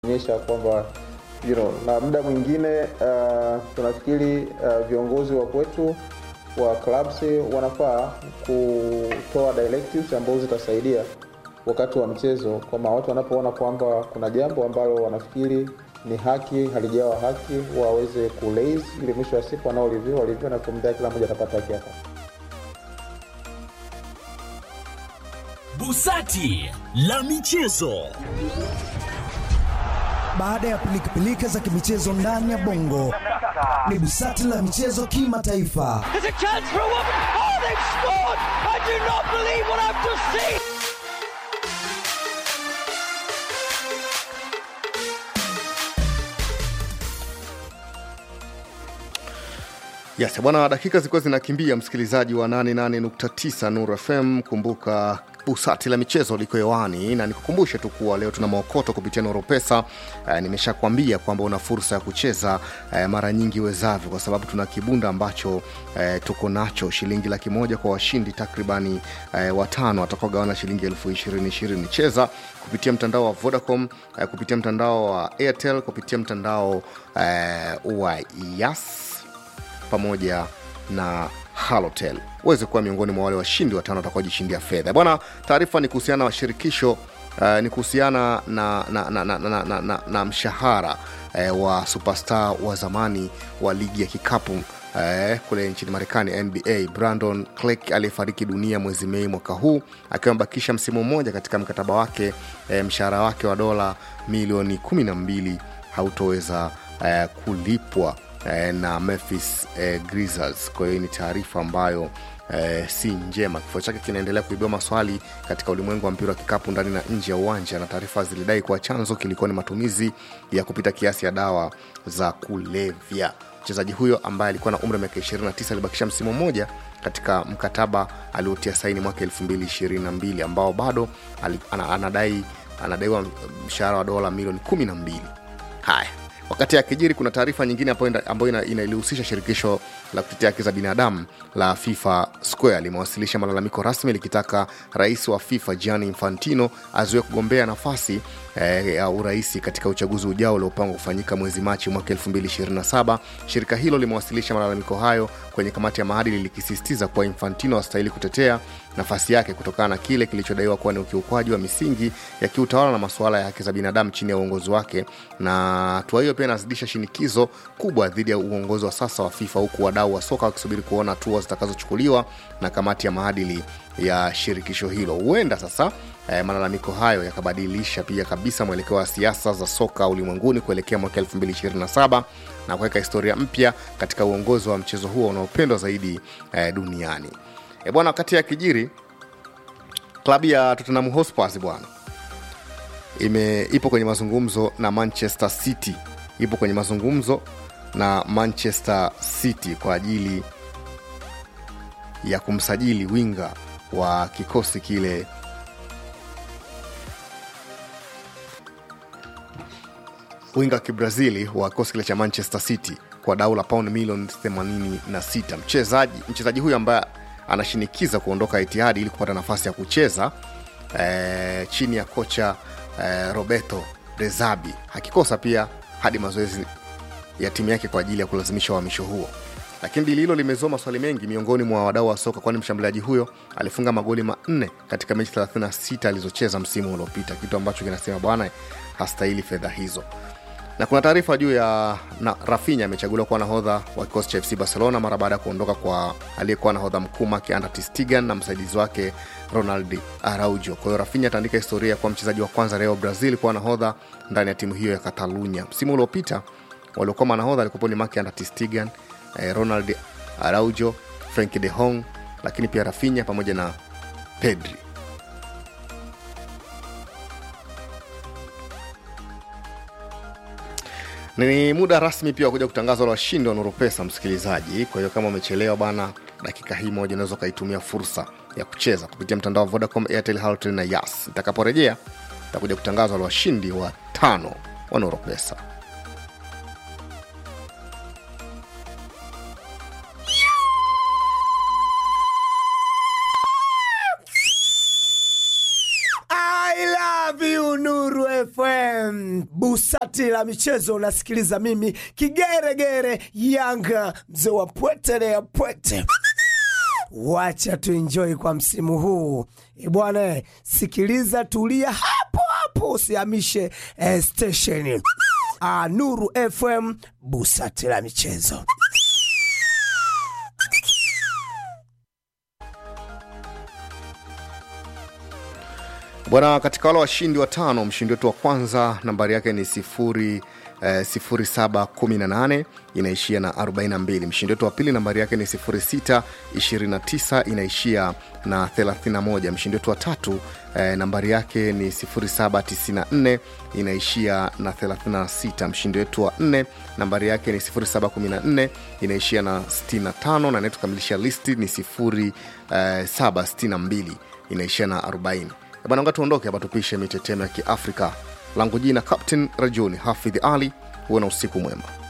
onyesha kwamba you know, na muda mwingine uh, tunafikiri uh, viongozi wa kwetu wa clubs wanafaa kutoa directives ambazo zitasaidia wakati wa mchezo, kwamba watu wanapoona kwamba kuna jambo ambalo wanafikiri ni haki halijawa haki, waweze kulaze ili mwisho wa siku wanaolivia walivia na kumdai, kila mmoja atapata haki yake. Busati la michezo. Baada ya pilikapilika za kimichezo ndani ya bongo, ni busati la michezo kimataifa. There's a chance for a woman. Oh, they've scored! I do not believe what I've just seen. Yes, bwana, dakika zilikuwa zinakimbia, msikilizaji wa 88.9 Nuru FM. Kumbuka busati la michezo liko hewani, na nikukumbushe tu kuwa leo tuna maokoto kupitia Nuru Pesa. Uh, nimeshakwambia kwamba una fursa ya kucheza uh, mara nyingi wezavyo, kwa sababu tuna kibunda ambacho uh, tuko nacho shilingi laki moja kwa washindi takribani uh, watano watakaogawana shilingi elfu ishirini ishirini. Cheza kupitia mtandao wa Vodacom uh, kupitia mtandao wa Airtel kupitia mtandao uh, wa Yas pamoja na halotel uweze kuwa miongoni mwa wale washindi watano watakaojishindia fedha bwana taarifa ni kuhusiana na shirikisho uh, ni kuhusiana na, na, na, na, na, na, na, na mshahara uh, wa superstar wa zamani wa ligi ya kikapu uh, kule nchini marekani nba brandon clark aliyefariki dunia mwezi mei mwaka huu akiwa amebakisha msimu mmoja katika mkataba wake uh, mshahara wake wa dola milioni 12 hautoweza uh, kulipwa eh, na Memphis eh, Grizzlies. Kwa hiyo ni taarifa ambayo eh, si njema. Kifo chake kinaendelea kuibua maswali katika ulimwengu wa mpira wa kikapu ndani na nje ya uwanja, na taarifa zilidai kuwa chanzo kilikuwa ni matumizi ya kupita kiasi ya dawa za kulevya. Mchezaji huyo ambaye alikuwa na umri wa miaka 29 alibakisha msimu mmoja katika mkataba aliotia saini mwaka 2022 ambao bado ali- ana- anadai anadaiwa mshahara wa dola milioni 12. Haya, wakati akijiri kuna taarifa nyingine ambayo ina- ambayo ina- inalihusisha shirikisho la kutetea haki za binadamu la fifa square limewasilisha malalamiko rasmi likitaka rais wa fifa gianni infantino azuie kugombea nafasi eh, ya uraisi katika uchaguzi ujao uliopangwa kufanyika mwezi machi mwaka 2027 shirika hilo limewasilisha malalamiko hayo kwenye kamati ya maadili likisisitiza kuwa infantino astahili kutetea nafasi yake kutokana na kile kilichodaiwa kuwa ni ukiukwaji wa misingi ya kiutawala na masuala ya haki za binadamu chini ya uongozi wake na hatua hiyo pia inazidisha shinikizo kubwa dhidi ya uongozi wa sasa wa fifa huku wadau wa soka wakisubiri kuona hatua zitakazochukuliwa na kamati ya maadili ya shirikisho hilo huenda sasa eh, malalamiko hayo yakabadilisha pia kabisa mwelekeo wa siasa za soka ulimwenguni kuelekea mwaka 2027 na kuweka historia mpya katika uongozi wa mchezo huo unaopendwa zaidi eh, duniani e bwana wakati ya kijiri klabu ya tottenham hotspurs bwana ime ipo kwenye mazungumzo na manchester city ipo kwenye mazungumzo na manchester city kwa ajili ya kumsajili winga wa kikosi kile winga wa kibrazili wa kikosi kile cha manchester city kwa dau la paund milioni 86 mchezaji mchezaji huyu ambaye anashinikiza kuondoka itihadi ili kupata nafasi ya kucheza eh, chini ya kocha eh, roberto rezabi akikosa pia hadi mazoezi ya timu yake kwa ajili ya kulazimisha uhamisho huo lakini dili hilo limezua maswali mengi miongoni mwa wadau wa soka kwani mshambuliaji huyo alifunga magoli manne katika mechi 36 alizocheza msimu uliopita kitu ambacho kinasema bwana hastahili fedha hizo na kuna taarifa juu ya na rafinya amechaguliwa kuwa nahodha wa kikosi cha fc barcelona mara baada ya kuondoka kwa aliyekuwa nahodha mkuu Marc Andre ter Stegen na msaidizi wake ronald araujo kwa hiyo rafinya ataandika historia kuwa mchezaji wa kwanza leo brazil kuwa nahodha ndani ya timu hiyo ya catalunya msimu uliopita waliokuwa manahodha alikuwepo ni Marc Andre ter Stegen eh, ronald araujo frank de hong lakini pia rafinya pamoja na pedri ni muda rasmi pia wa kuja kutangaza wale washindi wa nuru pesa msikilizaji kwa hiyo kama umechelewa bana dakika hii moja unaweza ukaitumia fursa ya kucheza kupitia mtandao wa vodacom airtel Halotel na yas itakaporejea takuja kutangaza wale washindi wa tano wa nuru pesa I love you Nuru FM. Busa busati la michezo unasikiliza mimi kigeregere Yanga, mzee wa pwete ya pwete. Wacha tuenjoy kwa msimu huu E bwana, sikiliza, tulia hapo hapo, usihamishe eh, stesheni. Ah, Nuru FM, busati la michezo. bwana katika wale washindi watano mshindi wetu wa kwanza nambari yake ni sifuri eh, 0718 inaishia na 42 mshindi wetu wa pili nambari yake ni 0629 inaishia na 31 mshindi wetu wa tatu eh, nambari yake ni 0794 inaishia na 36 mshindi wetu wa nne nambari yake ni 0714 inaishia na 65 na anayetukamilisha listi ni 0762 inaishia na 40 bwana nga tuondoke hapa tupishe mitetemo ya kiafrika langu jina captain rajuni hafidh ali huwe na usiku mwema